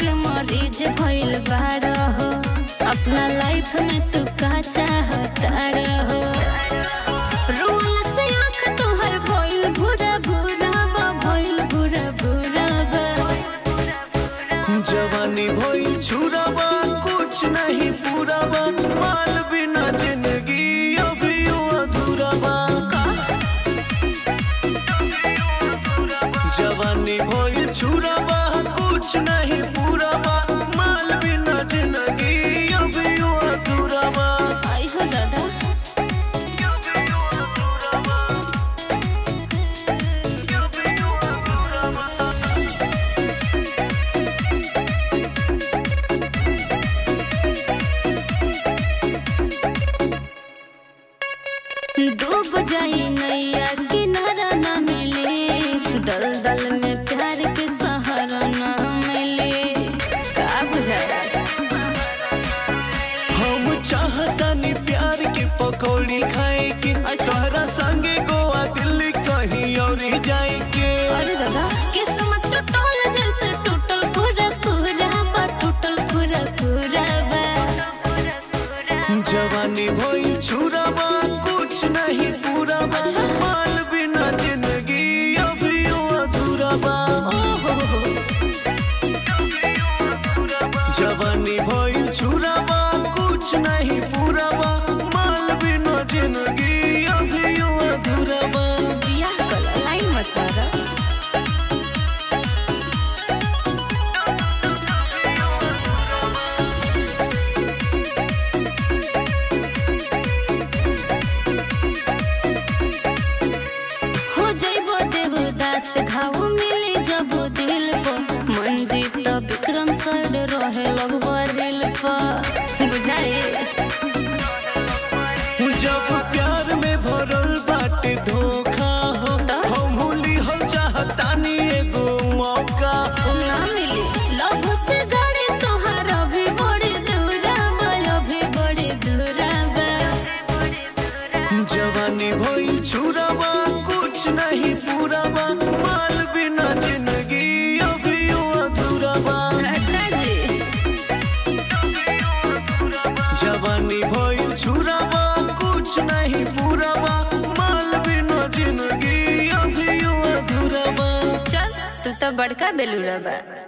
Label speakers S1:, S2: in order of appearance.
S1: के मरीज भइल बाड़ हो अपना लाइफ में तू का चाहता रहो रोल से आँख तोहर भइल भूरा भूरा बा भइल भूरा भूरा बा
S2: जवानी भइल छुराबा कुछ नहीं पूराबा माल बिना जिंदगी अभी अधूरा बा जवानी भइल छुराबा कुछ नहीं पूराबा माल बिना जिंदगी अभी अधूरा बा
S1: आई हो दादा डूब जाई नैया किनारा न मिले दल दल में प्यार के सहारा न मिले का बुझाया
S2: हम चाहतानी प्यार के पकौड़ी खाए के
S1: अच्छा।
S2: तोहरा संगे गोवा दिल्ली कहीं और जाए के
S1: अरे दादा किस्मत टूटल जैसे टूटल पूरा पूरा बा टूटल पूरा पूरा बा
S2: जवानी भइल छुराबा कुछ नहीं पूरा बा
S1: अच्छा।
S2: माल बिना जिंदगी अभी अधूरा बा
S1: ओहो हो
S2: जवानी भइल छुराबा कुछ नहीं पूरा बा माल बिना जिंदगी अभी अधूरा बा
S1: बियाह कला लाइन मत मारा हो जइबो देवदास घाव मिले जब दिल पर मंजीत विक्रम सर रहे लगबो दिल पर बुझाए
S2: जब प्यार में भरल बाटे धोखा हो
S1: तो?
S2: हम होली हम चाहतानी एगो मौका हो
S1: ना मिली लव से गाड़ी तोहार अभी बड़ी दूरा बा अभी बड़ी दूरा बा
S2: जवानी भइल छुराबा कुछ नहीं पूराबा माल बिना जिंदगी अभी अधूरा बा
S1: अच्छा जी
S2: जवानी भइल छुराबा कुछ नहीं पूराबा माल बिना जिंदगी अभी अधूरा बा
S1: चल तू तो बड़का बेलूरा बा